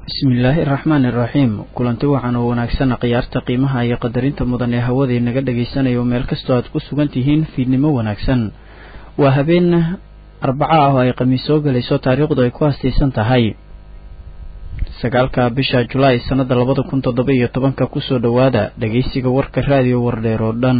bismillaahi araxmaani iraxiim kulanti wacan oo wanaagsan khiyaarta qiimaha iyo qadarinta mudan ee hawadii naga dhagaysanayo meel kastoo aad ku sugan tihiin fiidnimo wanaagsan waa habeen arbaco ah oo ay khamiis soo gelayso taariikhdu ay ku hastaysan tahay sagaalka bisha julaay sannada labada kun toddoba iyo tobanka kusoo dhowaada dhageysiga warka raadiyo wardheer oo dhan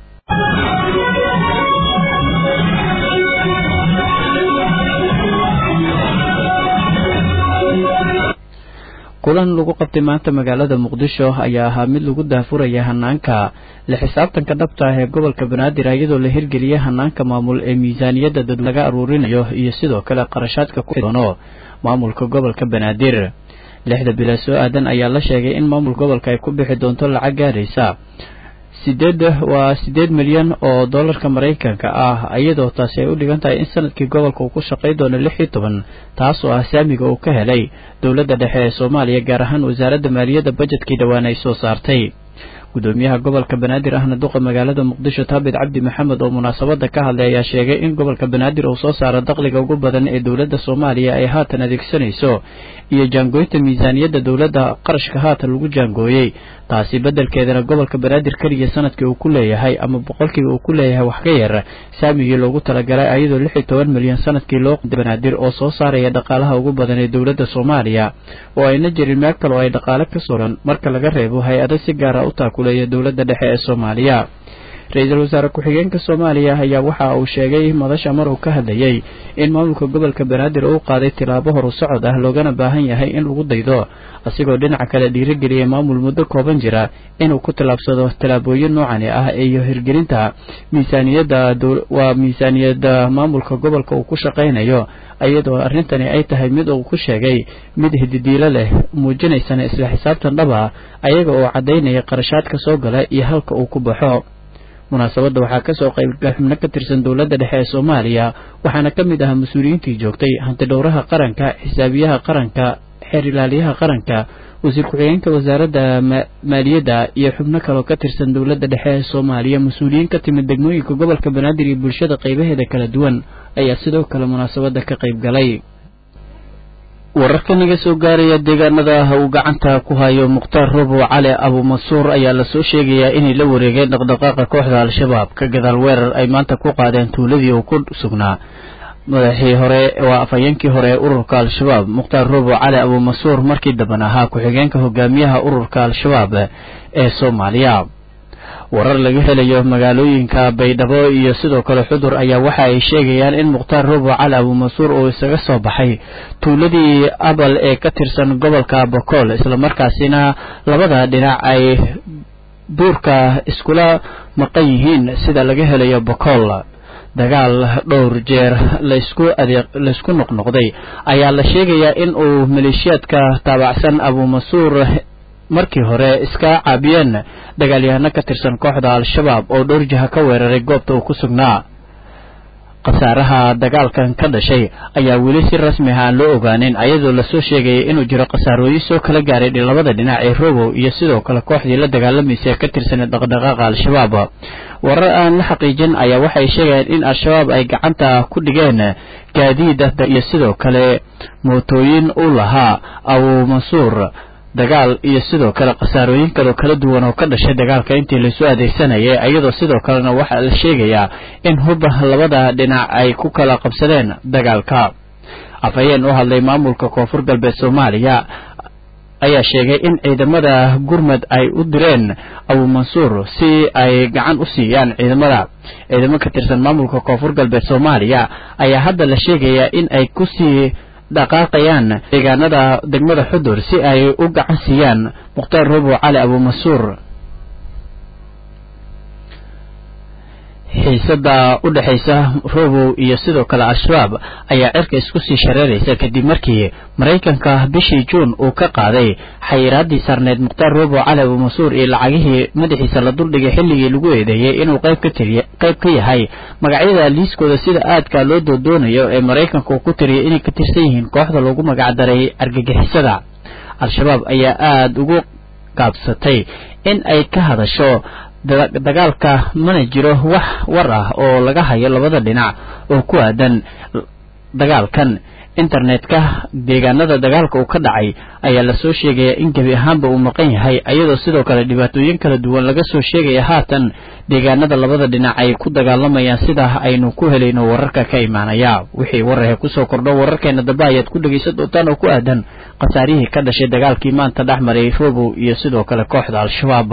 kulan lagu qabtay maanta magaalada muqdisho ayaa ahaa mid lagu daafuraya hanaanka la xisaabtanka dhabta ah ee gobolka banaadir iyadoo la hirgeliyay hanaanka maamul ee miisaaniyadda dad laga aruurinayo iyo sidoo kale qarashaadka ku doono maamulka gobolka banaadir lixda bilaa soo aadan ayaa la sheegay in maamul gobolka ay ku bixi doonto lacag gaaraysa sideed waa siddeed milyan oo dollarka maraykanka ah iyadoo taasi ay u dhigan tahay in sanadkii gobolka uu ku shaqay doono lix iyo toban taas oo ah saamiga uu ka helay dowladda dhexe ee soomaaliya gaar ahaan wasaaradda maaliyadda bajetkii dhowaan ay soo saartay gudoomiyaha gobolka banaadir ahna duqa magaalada muqdisho taabid cabdi maxamed oo munaasabada ka hadlay ayaa sheegay in gobolka banaadir uu soo saaro dakhliga ugu badan ee dowladda soomaaliya ay haatan adeegsanayso iyo jaangooynta miisaaniyadda dowladda qarashka haatan lagu jaangooyey taasi beddelkeedana gobolka banaadir keliya sanadkii uu ku leeyahay ama boqolkiiba uu ku leeyahay wax ka yar saamigii loogu talagalay ayadoo lix iyo toban milyan sanadkii loo banaadir oo soo saaraya dhaqaalaha ugu badan ee dowladda soomaaliya oo ayna jirin meel kale oo ay dhaqaale ka suran marka laga reebo hay-ado si gaara u taakuleeya dowladda dhexe ee soomaaliya ra-iisul wasaare ku-xigeenka soomaaliya ayaa waxa uu sheegay madasha mar uu ka hadlayey in maamulka gobolka banaadir uu qaaday tilaabo horu socod ah loogana baahan yahay in lagu daydo asigoo dhinaca kale dhiirigeliyay maamul muddo kooban jira inuu ku tallaabsado tallaabooyin noocani ah iyo hirgelinta miisaaniyadda waa miisaaniyadda maamulka gobolka uu ku shaqaynayo iyadoo arrintani ay tahay mid uu ku sheegay mid hididiilo leh muujinaysana isla xisaabtan dhaba ayaga oo caddaynaya qarashaadka soo gala iyo halka uu ku baxo munaasabadda waxaa kasoo qaybgal xubno ka tirsan dowladda dhexe ee soomaaliya waxaana ka mid ahaa mas-uuliyiintii joogtay hantidhowraha qaranka xisaabiyaha qaranka xeer ilaaliyaha qaranka wasiir ku-xigeenka wasaaradda maaliyadda iyo xubno kaloo ka tirsan dowladda dhexe ee soomaaliya mas-uuliyiin ka timid degmooyinka gobolka banaadir iyo bulshada qaybaheeda kala duwan ayaa sidoo kale munaasabadda ka qayb galay wararka naga soo gaaraya deegaanada uu gacanta ku hayo mukhtaar robow cali abuumansuur ayaa lasoo sheegayaa inay la wareegeen dhaqdhaqaaqa kooxda al-shabaab ka gadaal weerar ay maanta ku qaadeen tuuladii uu ku sugnaa madaxii hore waa afhayeenkii hore ee ururka al-shabaab mukhtaar robow cali abuumansuur markii damban ahaa ku-xigeenka hogaamiyaha ururka al-shabaab ee soomaaliya warar laga helayo magaalooyinka baydhabo iyo sidoo kale xudur ayaa waxa ay sheegayaan in mukhtaar robow cali abuumansuur uu isaga soo baxay tuuladii abal ee ka tirsan gobolka bokool islamarkaasina labada dhinac ay duurka iskula maqan yihiin sida laga helayo bokool dagaal dhowr jeer laysku adeeq laysku noqnoqday ayaa la sheegayaa in uu maleeshiyaadka taabacsan abuumansuur markii hore iska caabiyeen dagaalyahano ka tirsan kooxda al-shabaab oo dhowr jiha ka weeraray goobta uu ku sugnaa khasaaraha dagaalkan ka dhashay ayaa weli si rasmi ah aan loo ogaanin ayadoo lasoo sheegayay inuu jiro khasaarooyin soo kala gaaray labada dhinac ee robow iyo sidoo kale kooxdii la dagaalamaysa ee ka tirsanay dhaqdhaqaaqa al-shabaab warar aan la xaqiijin ayaa waxay sheegayaan in al-shabaab ay gacanta ku dhigeen gaadiid iyo sidoo kale mootooyin u lahaa abuumansuur dagaal iyo sidoo kale khasaarooyin kaloo kala duwan oo ka dhashay dagaalka intii laysu adeegsanayay iyadoo sidoo kalena waxaa la sheegayaa in hubba labada dhinac ay ku kala qabsadeen dagaalka afhayeen u hadlay maamulka koonfur galbeed soomaaliya ayaa sheegay in ciidamada gurmad ay u direen abuumansuur si ay gacan u siiyaan ciidamada ciidamo ka tirsan maamulka koonfur galbeed soomaaliya ayaa hadda la sheegayaa in ay kusii dhaqaaqayaan deegaanada degmada xudur si ay u gacan siiyaan mukhtaar robow cali abuumansuur xiisada u dhexaysa robow iyo sidoo kale al-shabaab ayaa cirka isku sii shareeraysa kadib markii maraykanka bishii juun uu ka qaaday xayiraadii sarneyd mukhtaar robow cali abuumansuur iyo lacagihii madaxiisa la duldhigay xilligii lagu eedeeyey inuu qayb ka tiriy qayb ka yahay magacyada liiskooda sida aadka loo doodoonayo ee maraykanka uu ku tiriyay inay ka tirsan yihiin kooxda loogu magacdaray argagixisada al-shabaab ayaa aada ugu gaabsatay in ay ka hadasho dagaalka mana jiro wax war ah oo laga hayo labada dhinac oo ku aadan dagaalkan internetka deegaanada dagaalka uu ka dhacay ayaa lasoo sheegaya in gebi ahaanba uu maqan yahay iyadoo sidoo kale dhibaatooyin kala duwan laga soo sheegaya haatan deegaanada labada dhinac ay ku dagaalamayaan sidaa aynu ku helayno wararka ka imaanaya wixii wararhe kusoo kordho wararkeena dambe ayaad ku dhegaysan doontaan oo ku aadan khasaarihii ka dhashay dagaalkii maanta dhex maray robow iyo sidoo kale kooxda al-shabaab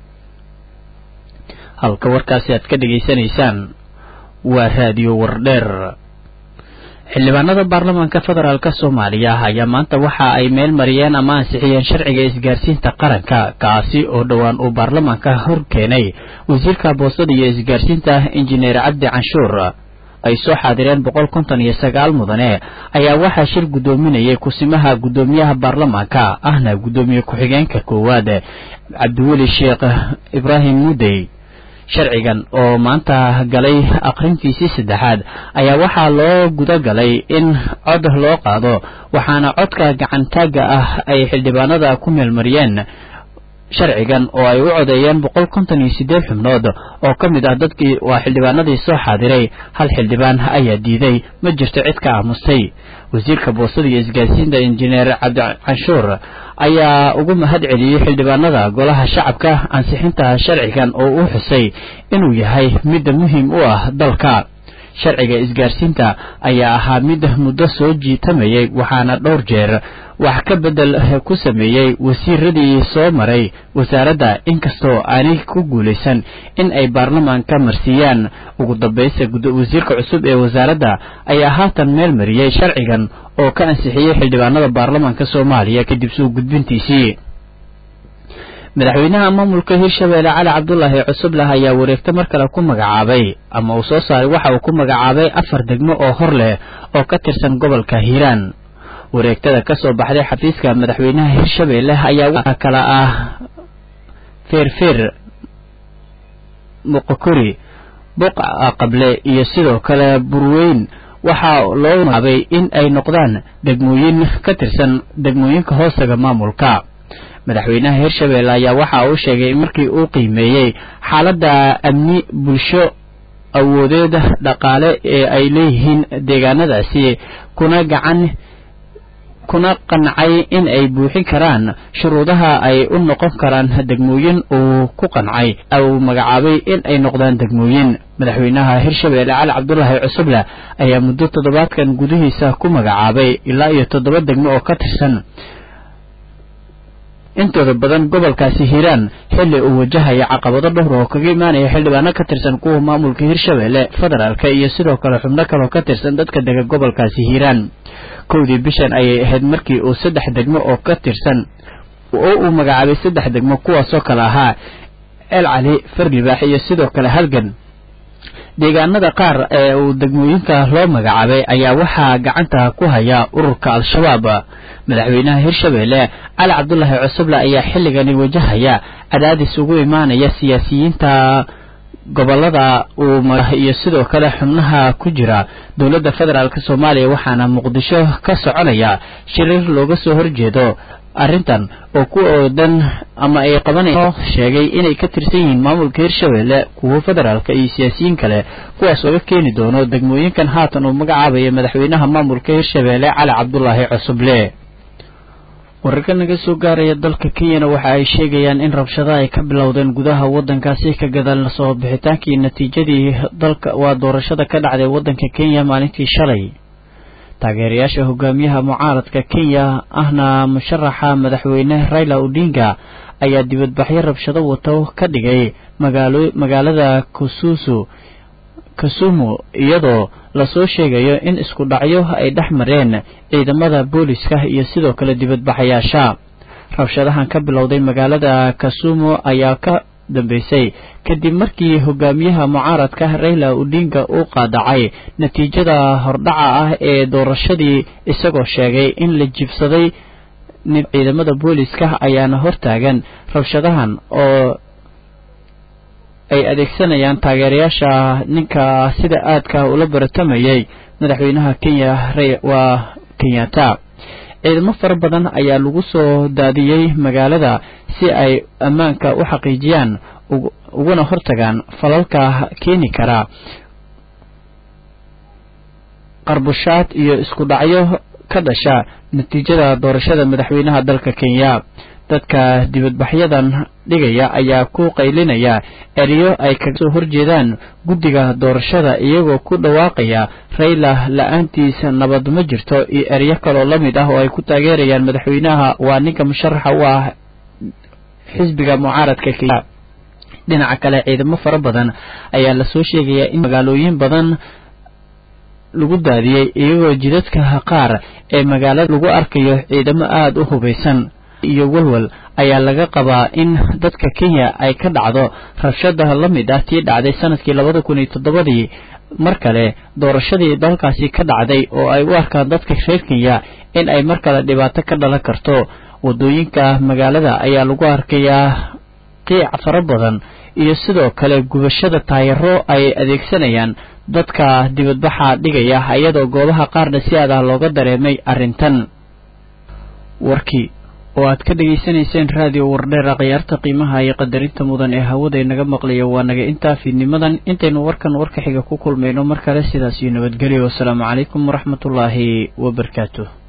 halka warkaasi aad ka dhegaysanaysaan waa raadiyo wardheer xildhibaanada baarlamaanka federaalk soomaaliya ayaa maanta waxa ay meel mariyeen ama ansixiyeen sharciga isgaarsiinta qaranka kaasi oo dhowaan uu baarlamaanka hor keenay wasiirka boostada iyo isgaarsiinta injineer cabdi canshuur ay soo xaadireen boqol konton iyo sagaal mudane ayaa waxaa shir guddoominayay kusimaha guddoomiyaha baarlamaanka ahna guddoomiye ku-xigeenka koowaad cabdiweli sheekh ibraahim mudey sharcigan oo maanta galay aqrintiisii saddexaad ayaa waxaa loo guda galay in cod loo qaado waxaana codka gacantaagga ah ay xildhibaanada ku meelmariyeen sharcigan oo ay u codeeyeen boqol konton iyo siddeed xubnood oo ka mid ah dadkii waa xildhibaanadii soo xaadiray hal xildhibaan ayaa diiday ma jirto cid ka aamustay wasiirka boostada iyo isgaarsiinta injineer cabdicanshuur ayaa ugu mahad celiyey xildhibaanada golaha shacabka ansixinta sharcigan oo uu xusay inuu yahay mid muhiim u ah dalka sharciga isgaarsiinta ayaa ahaa mid muddo soo jiitamayay waxaana dhowr jeer wax ka bedel ku sameeyey wasiiradii soo maray wasaaradda inkastoo aanay ku guulaysan in ay baarlamaanka marsiiyaan ugu dambaysta wasiirka cusub ee wasaaradda ayaa haatan meel mariyey sharcigan oo ka ansixiyey xildhibaanada baarlamaanka soomaaliya kadib soo gudbintiisii madaxweynaha maamulka hirshabeelle cali cabdulaahi cusubleh ayaa wareegto mar kale ku magacaabay ama uu soo saaray waxa uu ku magacaabay afar degmo oo hor leh oo ka tirsan gobolka hiiraan wareegtada ka soo baxday xafiiska madaxweynaha hirshabeelle ayaa waxaa kala ah feerfeer muqokori buqa qable iyo sidoo kale burweyn waxaa loo magacaabay in ay noqdaan degmooyin ka tirsan degmooyinka hoostaga maamulka madaxweynaha hirshabeelle ayaa waxa uu sheegay markii uu qiimeeyey xaaladda amni bulsho awoodeed dhaqaale ee ay leeyihiin deegaanadaasi kuna gacan kuna qancay in ay buuxin karaan shuruudaha ay u noqon karaan degmooyin uu ku qancay uu magacaabay in ay noqdaan degmooyin madaxweynaha hirshabeelle cali cabdulaahi cusuble ayaa muddo toddobaadkan gudihiisa ku magacaabay ilaa iyo toddoba degmo oo ka tirsan intooda badan gobolkaasi hiiraan xilli uu wajahaya caqabado dhowr oo kaga imaanaya xildhibaano ka tirsan kuwa maamulka hirshabeelle federaalka iyo sidoo kale xubno kaloo ka tirsan dadka dega gobolkaasi hiiraan kowdii bishan ayay ahayd markii uu saddex degmo oo ka tirsan oo uu magacaabay saddex degmo kuwaasoo kale ahaa el cali farlibaax iyo sidoo kale halgan deegaanada qaar ee uu degmooyinka loo magacaabay ayaa waxaa gacanta ku haya ururka al-shabaab madaxweynaha hirshabeelle cali cabdulaahi cusuble ayaa xilligani wajahaya cadaadis ugu imaanaya siyaasiyiinta gobolada uu iyo sidoo kale xubnaha ku jira dowladda federaalk soomaaliya waxaana muqdisho ka soconaya shirir looga soo horjeedo arrintan oo ku oodan ama ay qabanayso sheegay inay ka tirsan yihiin maamulka hirshabeelle kuwo federaalka iyo siyaasiyiin kale kuwaas ooga keeni doono degmooyinkan haatan uu magacaabaya madaxweynaha maamulka hirshabeelle cali cabdulaahi cusuble wararka naga soo gaaraya dalka kenyana waxa ay sheegayaan in rabshado ay ka bilowdeen gudaha waddankaasi ka gadaal soo bixitaankii natiijadii dalka waa doorashada ka dhacday waddanka kenya maalintii shalay taageerayaasha hogaamiyaha mucaaradka kenya ahna musharaxa madaxweyne raila odinga ayaa dibadbaxyo rabshado wato ka dhigay magaalo magaalada kususu kasumu iyadoo lasoo sheegayo in isku dhacyo ay dhex mareen ciidamada booliska iyo sidoo kale dibadbaxayaasha rabshadahan ka bilowday magaalada kasumu ayaa ka dambeysay kadib markii hogaamiyaha mucaaradka raila odinga uu qaadacay natiijada hordhaca ah ee doorashadii isagoo sheegay in la jibsaday ciidamada booliska ayaana hortaagan rabshadahan oo ay adeegsanayaan taageerayaasha ninka sida aadka ula baratamayay madaxweynaha kenya waa kenyatta ciidamo fara badan ayaa lagu soo daadiyey magaalada si ay ammaanka u xaqiijiyaan uguna hortagaan falalka keeni kara qarbushaad iyo isku dhacyo ka dhasha natiijada doorashada madaxweynaha dalka kenya dadka dibadbaxyadan dhigaya ayaa ku qaylinaya eryo ay kaga soo horjeedaan guddiga doorashada iyagoo ku dhawaaqaya rayla la-aantiisa nabad ma jirto iyo eryo kaloo la mid ah oo ay ku taageerayaan madaxweynaha waa ninka musharaxa u ah xisbiga mucaaradka kenya dhinaca kale ciidamo fara badan ayaa lasoo sheegayaa in magaalooyin badan lagu daadiyey iyagoo jidadka qaar ee magaalada lagu arkayo ciidamo aada u hubaysan iyo walwal ayaa laga qabaa in dadka kenya ay ka dhacdo rabshada la mid ah tii dhacday sanadkii labada kun iyo toddobadii mar kale doorashadii dalkaasi ka dhacday oo ay u arkaan dadka reer kenya in ay mar kale dhibaato ka dhalan karto wadooyinka magaalada ayaa lagu arkayaa qiic fara badan iyo sidoo kale gubashada taayaro ay adeegsanayaan dadka dibadbaxa dhigaya iyadoo goobaha qaarna si aad ah looga dareemay arrintan warkii oo aad ka dhegaysanayseen raadiyo wardheera khiyaarta qiimaha iyo qadarinta mudan ee hawada inaga maqlaya waa naga intaa fiidnimadan intaynu warkan warka xiga ku kulmayno mar kale sidaas iyo nabadgelyo wasalaamu calaykum waraxmatullaahi wabarakaatuh